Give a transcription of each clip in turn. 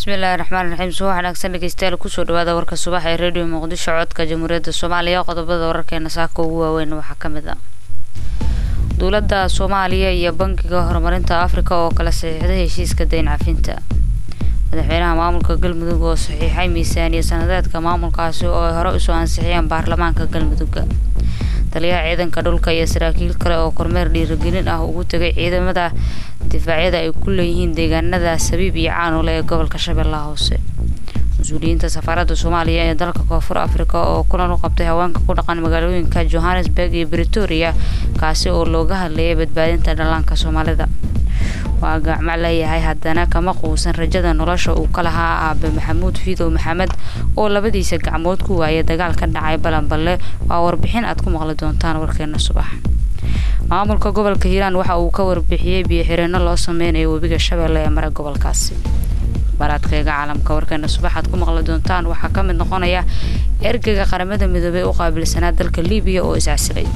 bismillaahi raxmaan raxiim subax wanaagsan dhegeystayaal kusoo dhawaada warka subax ee radio muqdisho codka jamhuuriyadda soomaaliya qodobada wararkeena saaka ugu waaweyn waxaa ka mid ah dowladda soomaaliya iyo bankiga horumarinta afrika oo kala saxiixday heshiiska dayn cafinta madaxweynaha maamulka galmudug oo saxiixay miisaaniya sanadeedka maamulkaasi oo ay hore usoo ansixiyeen baarlamaanka galmudugga taliyaha ciidanka dhulka iyo saraakiil kale oo kormeer dhiirigelin ah ugu tegay ciidamada difaacyada ay ku leeyihiin deegaanada sabiib iyo caanule ee gobolka shabeellaha hoose mas-uuliyiinta safaaradda soomaaliya ee dalka koonfur afrika oo kulan u qabtay haweenka ku dhaqan magaalooyinka johannesburg iyo britoria kaasi oo looga hadlayay badbaadinta dhallaanka soomaalida waa gacmo leeyahay haddana kama quusan rajada nolosha uu ka lahaa aabe maxamuud fiidow maxamed oo labadiisa gacmood ku waayay dagaal ka dhacay balanballe waa warbixin aad ku maqli doontaan warkeena subax maamulka gobolka hiiraan waxa uu ka warbixiyey biyo-xireenno loo sameynayo webiga shabeelle ee mare gobolkaasi baraadkayga caalamka warkeena subax aad ku maqli doontaan waxaa ka mid noqonaya ergeyga qaramada midoobey u qaabilsanaa dalka libiya oo iscasilay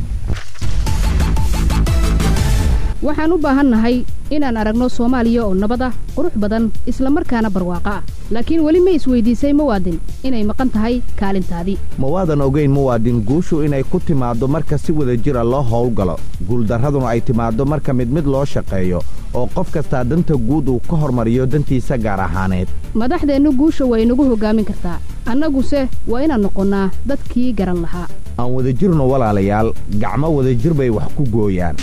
waxaan u baahannahay inaan aragno soomaaliya oo nabad ah qurux badan isla markaana barwaaqo ah laakiin weli ma isweydiisay muwaadin inay maqan tahay kaalintaadii ma waadan ogayn muwaadin guushu inay ku timaaddo marka si wada jira loo howlgalo guuldarraduna ay timaaddo marka mid mid loo shaqeeyo oo qof kastaa danta guud uu ka hormariyo dantiisa gaar ahaaneed madaxdeennu guusha way nagu hoggaamin kartaa annaguse waa inaan noqonnaa dadkii garan lahaa aan wadajirno walaalayaal gacmo wadajir bay wax ku gooyaan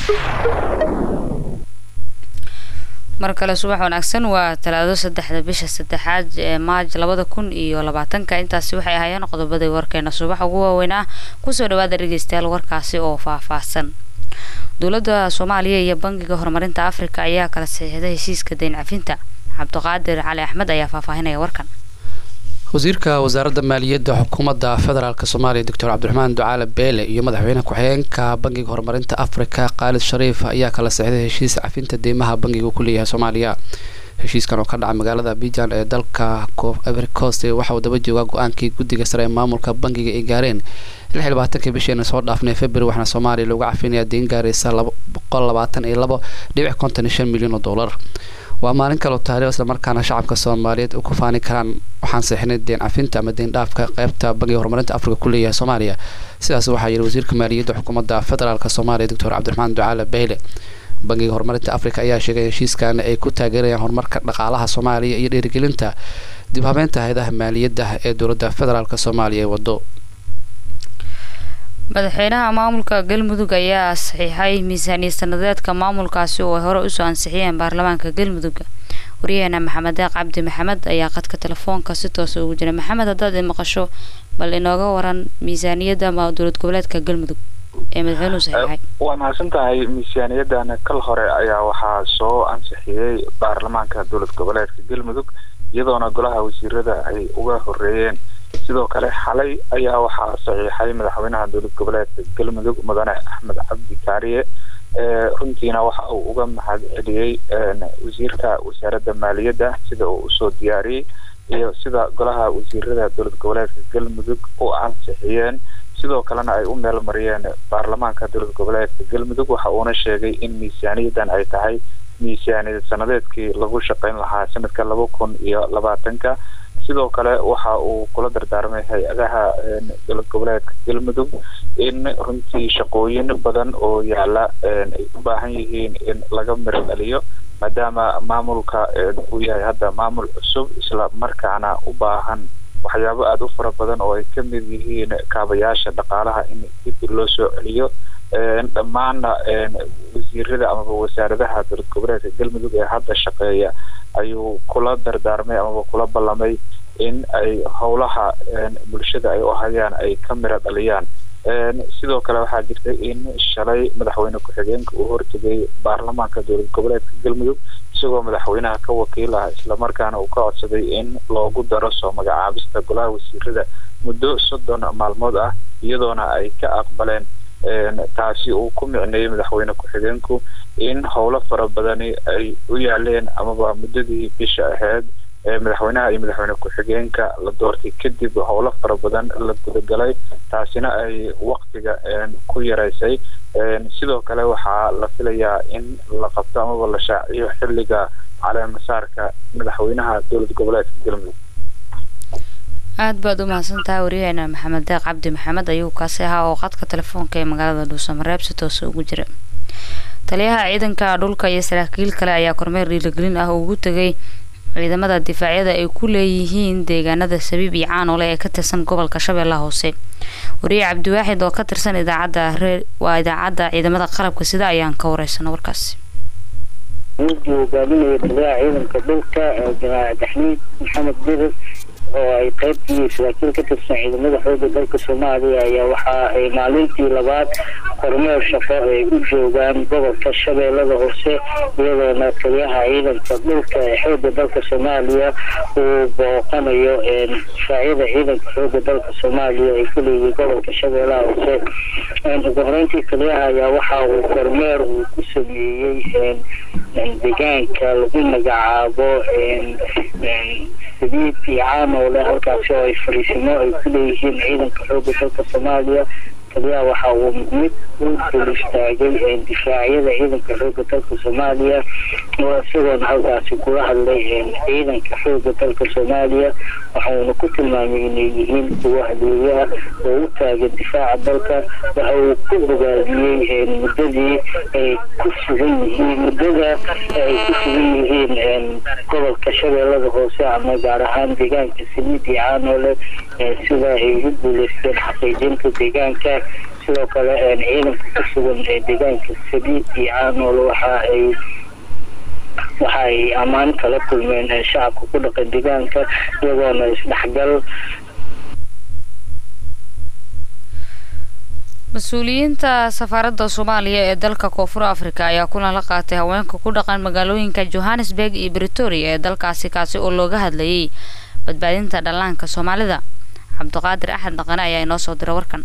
mar kale subax wanaagsan waa talaado saddexda bisha saddexaad ee maaj labada kun iyo labaatanka intaasi waxay ahaayeen qodobadii warkeena subax ugu waaweyn ah kusoo dhawaada dhegeystayaal warkaasi oo faahfaahsan dowladda soomaaliya iyo bankiga horumarinta afrika ayaa kala saxiixday heshiiska dayn cafinta cabdiqaadir cali axmed ayaa faahfaahinaya warkan wasiirka wasaaradda maaliyadda xukuumadda federaalk soomaaliya doctor cabdiraxmaan ducaale beele iyo madaxweyne ku-xigeenka bankiga horumarinta afrika khaalid shariif ayaa kala sexday heshiis cafinta deymaha bankiga ku leeyahay soomaaliya heshiiskan oo ka dhaca magaalada abijan ee dalka ivory coast waxa uu daba joogaa go-aankii guddiga sare ee maamulka bankiga ay gaareen lix iyo labaatankii bisheena soo dhaafnay february waxaana soomaaliya loogu cafinayaa deyn gaaraysa boqol labaatan iyo labo dhibic konton iyo shan milyan oo dollar waa maalin kaloo taariikh islamarkaana shacabka soomaaliyeed u ku faani karaan waxaan seexinay deen cafinta ama deen dhaafka qeybta bankiga horumarinta afrika ku leeyahay soomaaliya sidaas waxaa yidhi wasiirka maaliyadda xukuumadda federaalk soomaaliya doctor cabdiraxmaan ducaale beyle bankiga horumarinta afrika ayaa sheegay heshiiskan ay ku taageerayaan horumarka dhaqaalaha soomaaliya iyo dhiirigelinta dib habeynta hay-adaha maaliyadda ee dowladda federaalk soomaaliya ee wado madaxweynaha maamulka galmudug ayaa saxiixay miisaaniya sanadeedka maamulkaasi oo ay hore usoo ansixiyeen baarlamaanka galmudugga waryaheena maxamed deeq cabdi maxamed ayaa qadka telefoonka si toosa ugu jira maxamed haddaad i maqasho bal inooga waran miisaaniyadda dowlad goboleedka galmudug ee madaxweynuhu saxiixay waa mahadsan tahay miisaaniyadan kal hore ayaa waxaa soo ansixiyey baarlamaanka dowlad goboleedka galmudug iyadoona golaha wasiirada ay uga horeeyeen sidoo kale xalay ayaa waxaa saxiixay madaxweynaha dowlad goboleedka galmudug mudane axmed cabdi kaariye runtiina waxa uu uga mahad celiyey wasiirka wasaaradda maaliyadda sida uu usoo diyaariyey iyo sida golaha wasiirada dowlad goboleedka galmudug u ansixiyeen sidoo kalena ay u meel mariyeen baarlamaanka dowlad goboleedka galmudug waxa uuna sheegay in miisaaniyadan ay tahay miisaaniyad sanadeedkii lagu shaqeyn lahaa sanadka laba kun iyo labaatanka sidoo kale waxa uu kula dardaarmay hay-adaha dowlad goboleedka galmudug in runtii shaqooyin badan oo yaala ay u baahan yihiin in laga miro dhaliyo maadaama maamulka uu yahay hadda maamul cusub isla markaana u baahan waxyaabo aada u fara badan oo ay ka mid yihiin kaabayaasha dhaqaalaha in dib loo soo celiyo dhammaanna wasiirada amaba wasaaradaha dowlad goboleedka galmudug ee hadda shaqeeya ayuu kula dardaarmay amaba kula ballamay in ay howlaha bulshada ay u hayaan ay ka miro dhaliyaan sidoo kale waxaa jirta in shalay madaxweyne ku-xigeenka uu hortegay baarlamaanka dowlad goboleedka galmudug isagoo madaxweynaha ka wakiil ah islamarkaana uu ka codsaday in loogu daro soo magacaabista golaha wasiirada muddo soddon maalmood ah iyadoona ay ka aqbaleen taasi uu ku micneeyey madaxweyne ku-xigeenku in howlo fara badani ay u yaaleen amaba muddadii bisha ahayd madaxweynaha iyo madaxweyne ku-xigeenka la doortay kadib howlo fara badan la gudagalay taasina ay waktiga ku yaraysay sidoo kale waxaa la filayaa in la qabto amaba la shaaciyo xilliga caleemasaarka madaxweynaha dowlad goboleedka galmudug aada baad u mahadsantahay waryaheena maxamed deeq cabdi maxamed ayuu kaasi ahaa oo qadka telefoonka ee magaalada dhuusamareeb si toose ugu jira taliyaha ciidanka dhulka iyo saraakiil kale ayaa kormeer dhiirigelin ah ugu tegay ciidamada difaacyada ay ku leeyihiin deegaanada sabiib iyo caanole ee ka tirsan gobolka shabeellaha hoose wariye cabdiwaaxid oo ka tirsan idaacadda ree waa idaacadda ciidamada qalabka sida ayaan ka wareysana warkaasi mudii hogaaminaya taliyaha ciidanka dhulka jamaaca daxmiid maxamed dirir oo ay qaybtii saraakiil ka tirsan ciidamada xooga dalka soomaaliya ayaa waxa ay maalintii labaad kormeer shaqo ay u joogaan gobolka shabeellada hoose iyadoona taliyaha ciidanka dhulka ee xooga dalka soomaaliya uu booqanayo difaacyada ciidanka xooga dalka soomaaliya ay ku leeyihiin gobolka shabeellaha hoose ugu horeyntii taliyaha ayaa waxa uu kormeer uu ku sameeyey deegaanka lagu magacaabo sadiid iyo caanoole halkaasi oo ay fariisimo ay ku leeyihiin ciidanka xooga dalka soomaaliya taliyaha waxa uu mid u dul istaagay difaacyada ciidanka xooga dalka soomaaliya oo isagoona halkaasi kula hadlay ciidanka xooga dalka soomaaliya waxauna ku tilmaamay inay yihiin kuwo hadeeyaha oo u taagan difaaca dalka waxa uu ku bogaadiyey muddadii ay ku sugan yihiin muddada ay ku sugan yihiin gobolka shabeellada hoose ama gaar ahaan deegaanka saliid iyo caanoole sida ay u guuleysteen xaqiijinta deegaanka sidoo kale ciidanka ku sugan ee deegaanka saliid iyo caanoole waxa ay waxa ay ammaan kala kulmeen shacabka ku dhaqan deegaanka iyagoona isdhexgal mas-uuliyiinta safaaradda soomaaliya ee dalka koonfur africa ayaa kulan la qaatay haweenka ku dhaqan magaalooyinka johannesburg iyo bretoria ee dalkaasi kaasi oo looga hadlayay badbaadinta dhallaanka soomaalida cabdiqaadir axmed dhaqane ayaa inoo soo diray warkan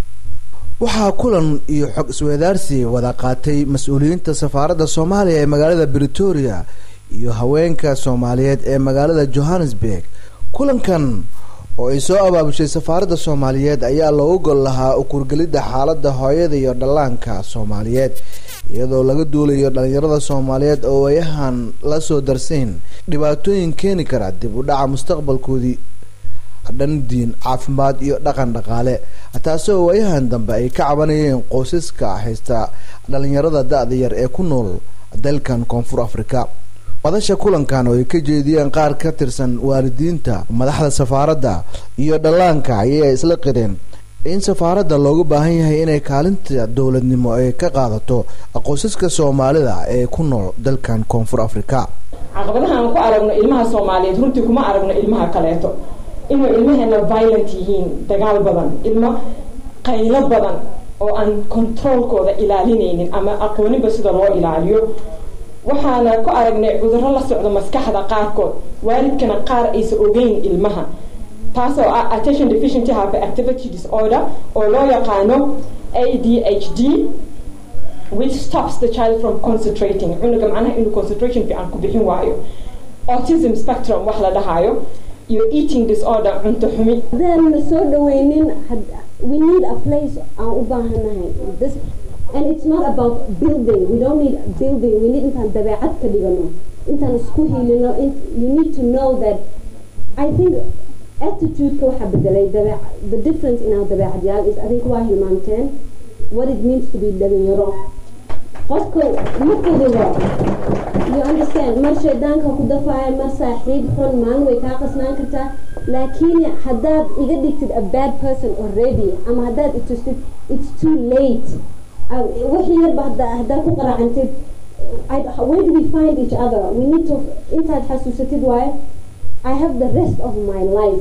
waxaa kulan iyo xog isweydaarsi wada qaatay mas-uuliyiinta safaaradda soomaaliya ee magaalada bretoria iyo haweenka soomaaliyeed ee magaalada johannesburg kulankan oo ay soo abaabushay safaaradda soomaaliyeed ayaa loogu gol lahaa ukurgelidda xaaladda hooyada iyo dhallaanka soomaaliyeed iyadoo laga duulayo dhalinyarada soomaaliyeed oo waayahan la soo darsayn dhibaatooyin keeni kara dib u dhaca mustaqbalkoodii dhan diin caafimaad iyo dhaqan dhaqaale taasi oo waayahan dambe ay ka cabanayeen qoysaska haysta dhalinyarada da-da yar ee ku nool dalkan koonfur africa madasha kulankan oo ay ka jeediyeen qaar ka tirsan waalidiinta madaxda safaaradda iyo dhallaanka ayay isla qireen in safaaradda looga baahan yahay inay kaalinta dowladnimo ay ka qaadato qoysaska soomaalida ee ku nool dalkan koonfur africa caqabadaha aan ku aragno ilmaha soomaaliyeed runtii kuma aragno ilmaha kaleeto inuu ilmaheena violent yihiin dagaal badan ilmo qaylo badan oo aan controolkooda ilaalinaynin ama aqooninba sida loo ilaaliyo waxaana ku aragnay cudurro la socdo maskaxda qaarkood waalidkana qaar aysa ogeyn ilmaha taasoo ah attention deficiency hyperactivity disorder oo loo yaqaano adhd which stops the child from concentrating cunuga macnaha inuu concentration fiican ku bixin waayo autism spectrum wax la dhahayo iyo eating disorder cunto xumi hadaan la soo dhaweynin we need a place aan u baahanahay this and it's not about building we don't need building we need intaan dabeecad ka dhigano intaan isku hilino you need to know that i think attitude-ka waxaa bedelay dabeec the difference in our dabeecadyaal is adink waa hilmaanteen what it means to be dhalinyaro qofka ma fududo you understand mar shaydaanka ku dafaayo mar saaxiib xun maalin way kaa qasnaan kartaa laakiin haddaad iga dhigtid a bad person already ama haddaad itustid it's too late wixii yarba haddaad ku qaracantid where do we find each other we need to intaad xasuusatid waaye I have the rest of my life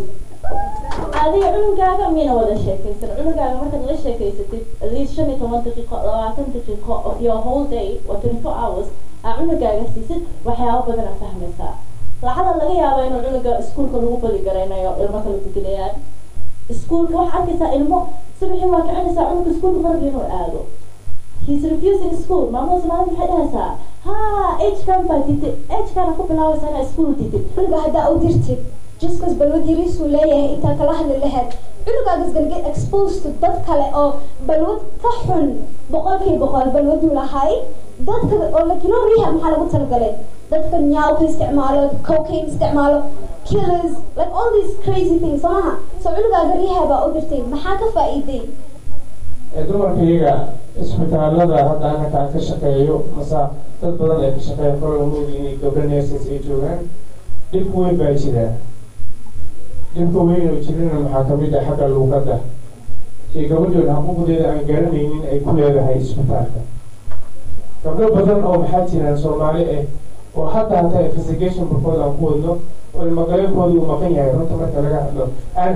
adiga cunugaaga miyna wada sheekaysan cunugaaga markaad la sheekaysatid at least shan iyo toban daqiiqo labaatan daqiiqo of your whole day or twenty four hours aa cunugaaga siisid waxyaabo badan aa fahmaysaa lacala laga yaaba inuu cunuga iskuulka lagu bali garaynayo ilmo kala tukanayaan iskuulka waxaa arkaysaa ilmo subaxii waa kicinaysaa cunuga iskuulka marbi inuu aado he's refusing school maamada soomaalida maxay dhahaysaa ha hkan baa ditid hkana ku bilaabaysaa inaa iskuul ditid cunuga haddaa u dirtid juskas balwad yariisuu leeyahay intaa kala hadli lahayd cunugaagas gonna get exposed to dad kale oo balwad ka xun boqolkii boqol balwaduu lahay dadka oo la kilo riha maxaa lagu talagalay dadka nyaawka isticmaalo cocaine isticmaalo killers like all these crazy things soo maha so cunugaaga rehab aa u dirtay maxaa ka faa'iiday dumarka iyaga isbitaalada hadda anaka aan ka shaqeeyo masa dad badan ay ka shaqeeya kologa moogi inay gabdho nurses ay joogaan dhibka weyn baa jira dhibka weyn oo jirana maxaa kamid ah xagga luuqadda iyo gabadhood xuquuqdeeda aan garanaynin ay ku leedahay isbitaalka gabdho badan oo maxaa jiraan soomaali ah oo hadda hataa investigation barkood aan ku wadno oo ilmagaleekooda uu maqan yahay runta marka laga hadlo aan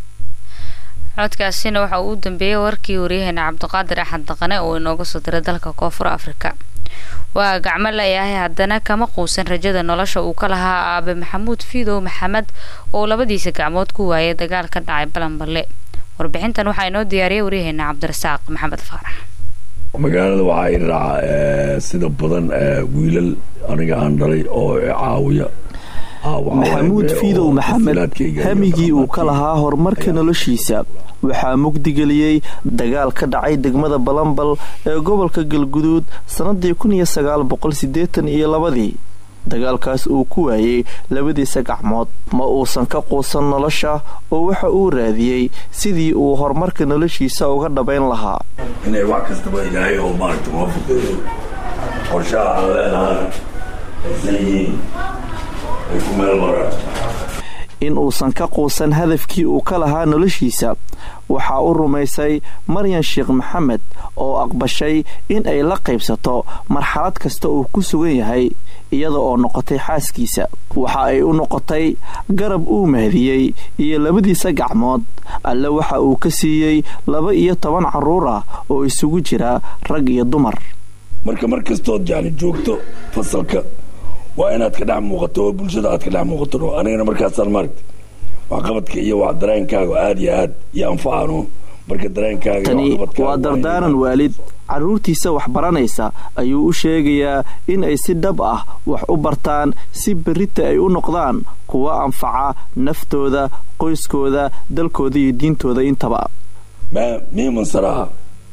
codkaasina waxa uu u dambeeyey warkii waryaheena cabdiqaadir axad daqane oo inooga soo diray dalka koonfur afrika waa gacmo layahay haddana kama quusan rajada nolosha uu ka lahaa aabe maxamuud fiidow maxamed oo labadiisa gacmood ku waayay dagaal ka dhacay balanballe warbixintan waxaa inoo diyaariyay waryaheena cabdirasaaq maxamed faarax magaalada waxaa i raaca sida badan wiilal aniga aan dhalay oo caawiya maxamuud fiidow maxamed hamigii uu ka lahaa horumarka noloshiisa waxaa mugdigeliyey dagaal ka dhacay degmada balambal ee gobolka galguduud sannadii kun iyo sagaal boqol siddeetan iyo labadii dagaalkaas uu ku waayey labadiisa gacmood ma uusan ka quusan nolosha oo waxa uu raadiyey sidii uu horumarka noloshiisa uga dhabayn lahaa inay wax kastaba ilaahay oo maaragta noo fudeeyo qorshaha aan leenahana aysan yihiin ay ku meel maraan in uusan ka quusan hadafkii uu ka lahaa noloshiisa waxaa u rumaysay maryan sheekh maxamed oo aqbashay in ay la qaybsato marxalad kasta uu ku sugan yahay iyada oo noqotay xaaskiisa waxa ay u noqotay garab uu mahdiyey iyo labadiisa gacmood alle waxa uu ka siiyey laba iyo toban carruur ah oo isugu jira rag iyo dumar marka mar kastood yani joogto fasalka waa inaad ka dhex muuqato oo bulshada aad ka dhex muuqato anigana markaasaan maaragta waxqabadka iyo wax dareenkaaga aada iyo aad iyo anfacano marka dareenkaaga tani waa dardaaran waalid carruurtiisa wax baranaysa ayuu u sheegayaa in ay si dhab ah wax u bartaan si berrita ay u noqdaan kuwa anfaca naftooda qoyskooda dalkooda iyo diintooda intaba miimansaraha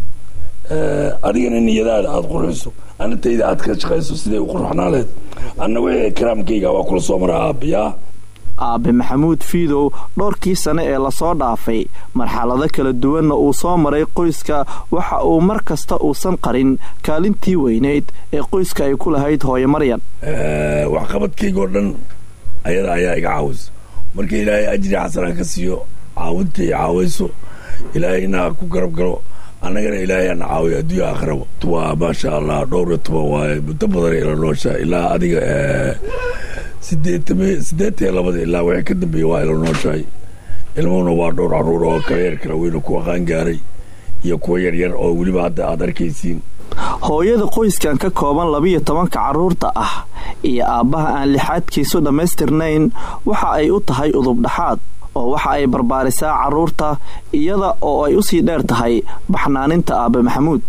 adigana niyadaada aada qurxiso anatayda aad ka shaqayso siday u qurxnaaleed anna wixii karaamkayga waa kula soo mara aabiyaa aabe maxamuud fiidow dhowrkii sane ee lasoo dhaafay marxalado kala duwanna uu soo maray qoyska waxa uu mar kasta uusan qarin kaalintii weynayd ee qoyska ay ku lahayd hooyo maryan waxqabadkaygoo dhan ayada ayaa iga caawisa marka ilaahay ajri xasanaa ka siiyo caawintay caawayso ilaahayna ku garab galo annagana ilaahay ana caawiyo adduunya aakhiraba waa maasha allah dhowr iyo toban waaye muddo badan ila noosha ilaa adiga sideetan sideetan iyo labada ilaa wixii ka dambeeya waa ila nooshahay ilmuhuna waa dhowr carruur oo kala yar kala weyna kuwa qaangaaray iyo kuwa yaryar oo weliba hadda aad arkaysiin hooyada qoyskan ka kooban labiyo tobanka carruurta ah iyo aabbaha aan lixaadkiisu dhammaystirnayn waxa ay u tahay udubdhaxaad oo waxa ay barbaarisaa carruurta iyada oo ay u sii dheer tahay baxnaaninta aabe maxamuud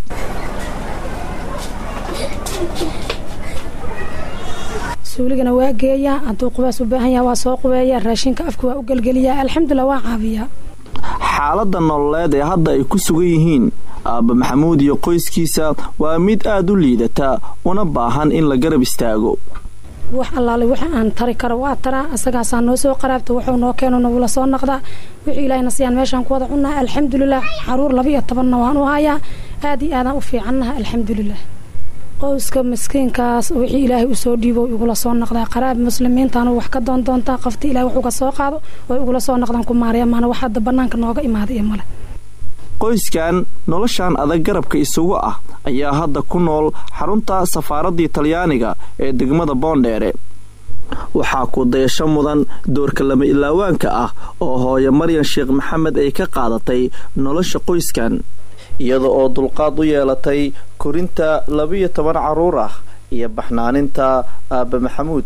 suuligana waa geeyaa hadduu qubaas u baahan yaha waa soo qubeeya raashinka afka waa u gelgeliyaa alxamdulilah waa caabiyaa xaaladda nololeed ee hadda ay ku sugan yihiin aabbe maxamuud iyo qoyskiisa waa mid aad u liidata una baahan in la garab istaago wax allaale waxa aan tari karo waa taraa asagaasaa noo soo qaraabta wuxuu noo keeno nagula soo naqdaa wixii ilaahayna siyaan meeshaan ku wada cunnaa alxamdulilah caruur laba iyo tobanna waan u hayaa aad iyo aadaan u fiicannaha alxamdulilah qoyska miskiinkaas wixii ilaahay usoo dhiibo igula soo naqdaa qaraab muslimiintaanu wax ka doon doontaa qofti ilahay wax uga soo qaado oo igula soo naqdaan ku maaraya maana wax hadda bannaanka nooga imaada iyo male qoyskan noloshan adag garabka isugu ah ayaa hadda ku nool xarunta safaaraddii talyaaniga ee degmada boondheere waxaa ku dayasho mudan doorka lama ilaawaanka ah oo hooyo maryan sheekh maxamed ay ka qaadatay nolosha qoyskan iyada oo dulqaad u yeelatay korinta labiyo toban carruur ah iyo baxnaaninta aabbe maxamuud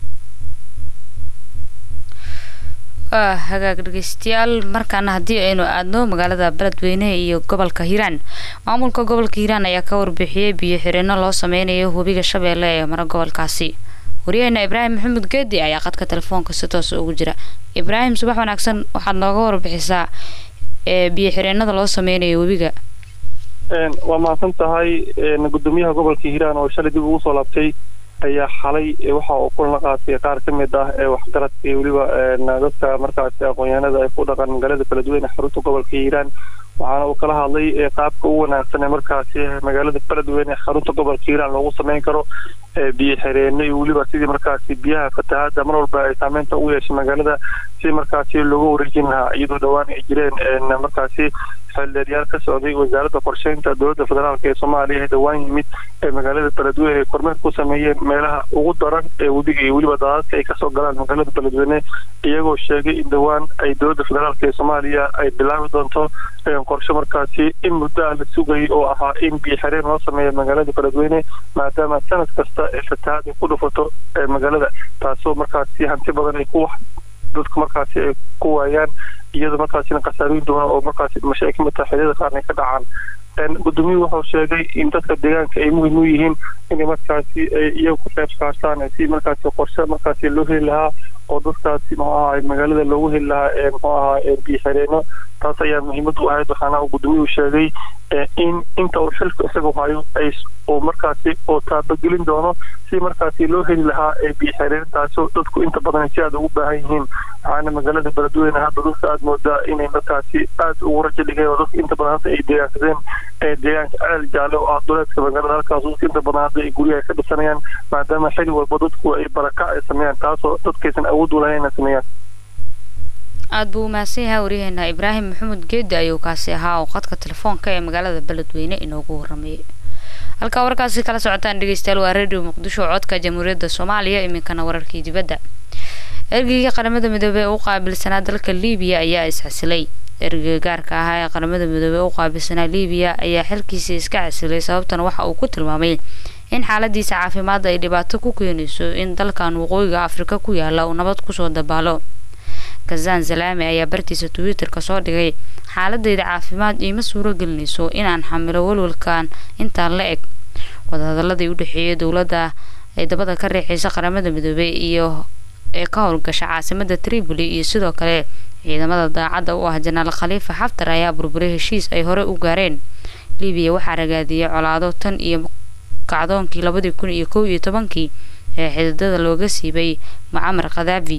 waa hagaag dhegeystayaal markaana haddii aynu aadno magaalada beledweyne iyo gobolka hiiraan maamulka gobolka hiiraan ayaa ka warbixiyey biyo xireenno loo sameynayo webiga shabeelle ee mara gobolkaasi waryaheena ibraahim maxamuud geedi ayaa qadka telefoonka si toos ugu jira ibraahim subax wanaagsan waxaad nooga warbixisaa ee biyo xireenada loo sameynayo webiga waa mahadsan tahay gudoomiyaha gobolka hiiraan oo shalay dib ugu soo laabtay ayaa xalay waxa uu kulan la qaatay qaar ka mid ah ee waxgaradka iyo weliba dadka markaasi aqoon-yahanada ay ku dhaqan magaalada beledweyne xarunta gobolka hiiraan waxaana uu kala hadlay qaabka ugu wanaagsan ee markaasi magaalada beledweyne xarunta gobolka hiiraan loogu sameyn karo biyo xireenno iyo weliba sidii markaasi biyaha fatahaada mar walba ay saameynta ugu yeeshay magaalada si markaasi looga wareejin lahaa iyadoo dhowaan ay jireen markaasi xildheeryaal ka socday wasaaradda qorsheynta dowladda federaalk ee soomaaliya ee dhowaan yimid ee magaalada beledweyne ay kormeer ku sameeyeen meelaha ugu daran ee webiga iyo weliba daadadka ay kasoo galaan magaalada beledweyne iyagoo sheegay in dhowaan ay dowladda federaalk ee soomaaliya ay bilaabi doonto qorshe markaasi in muddo ah la sugayay oo ahaa in biyo xireen loo sameeyo magaalada beledweyne maadaama sanad kasta ee fatahaad ay ku dhufato magaalada taasoo markaasi hanti badan ay ku dadku markaasi ay ku waayaan iyadoo markaasina khasaarooyin duwan oo markaasi dhimasho ay ka mid tahay xilliyada qaarna ay ka dhacaan gudoomiyuhu wuxuu sheegay in dadka deegaanka ay muhiim u yihiin inay markaasi ay iyagu ku qayb qaataan si markaasi qorshe markaasi loo heli lahaa oo dadkaasi muxuu ahaa magaalada loogu heli lahaa ee muxuu ahaa biyo xireenno taas ayaa muhiimad u ahayd waxaana uu gudoomiyuhu sheegay in inta uu xilku isagu hayo ay uu markaasi oo taabagelin doono si markaasi loo heli lahaa ee biyo xireen taasoo dadku inta badan si aad ugu baahan yihiin waxaana magaalada beledweyne hadda dadka aad moodaa inay markaasi aad ugu rajo dhigeen oo dadka inta badan hadda ay deegaansadeen ee deegaanka ceel jaalle oo ah duleedka magaalada halkaas dadka inta badan hadda ay guryaha ka dhisanayaan maadaama xili walba dadku ay baraka ay sameeyaan taasoo dadkaysan awood u lahayn inay sameeyaan aada buu umahadsan yahay waryaheena ibraahim maxamed geedi ayuu kaasi ahaa oo qadka telefoonka ee magaalada beledweyne inoogu waramayay halkaa warkaasi kala socotaan dhegeystayaal waa radio muqdisho codka jamhuuriyadda soomaaliya iminkana wararkii dibadda ergeyga qaramada midoobey ee u qaabilsanaa dalka liibiya ayaa isxasilay ergeyga gaarka ahaa ee qaramada midoobey ee u qaabilsanaa liibiya ayaa xilkiisii iska xasilay sababtana waxa uu ku tilmaamay in xaaladiisa caafimaad ay dhibaato ku keenayso in dalkan waqooyiga afrika ku yaala uu nabad kusoo dabaalo kazaan zalaami ayaa bartiisa twitter-ka soo dhigay xaaladeyda caafimaad iima suuro gelinayso inaan xamilo walwalkan intaan la eg wadahadaladii u dhexeeyay dowladda ay dabada ka riixaysa qaramada midoobey iyo ee ka howlgasha caasimada tripoli iyo sidoo kale ciidamada daacadda u ah janaal khaliifa xaftar ayaa burburay heshiis ay hore u gaareen libiya waxaa ragaadiyay colaado tan iyo kacdoonkii labadii kun iyo kow iyo tobankii ee xididada looga siibay mucamar khadaafi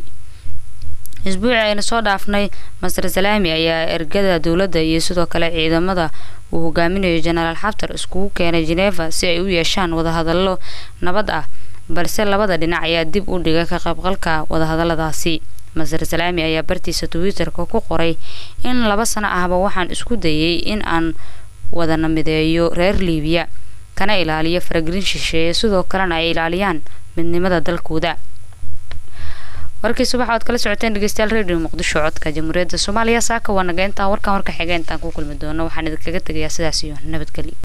isbuuci ayna soo dhaafnay master salaami ayaa ergada dowladda iyo sidoo kale ciidamada uu hogaaminayo jenaraal xaftar iskugu keenay geneva si ay u yeeshaan wadahadallo nabad ah balse labada dhinac ayaa dib u dhigay ka qaybqalka wadahadaladaasi master salaami ayaa bartiisa twitter-ka ku qoray in laba sano ahba waxaan isku dayay in aan wadana mideeyo reer liibiya kana ilaaliyo faragelin shisheeye sidoo kalena ay ilaaliyaan midnimada dalkooda warkii subax oad kala socoteen dhegeystayaal radio muqdisho codka jamhuuriyadda soomaaliya saaka waa naga intaa warkan warka xiga intaan ku kulmi doono waxaan idinkaga tegayaa sidaas iyo nabadgelyo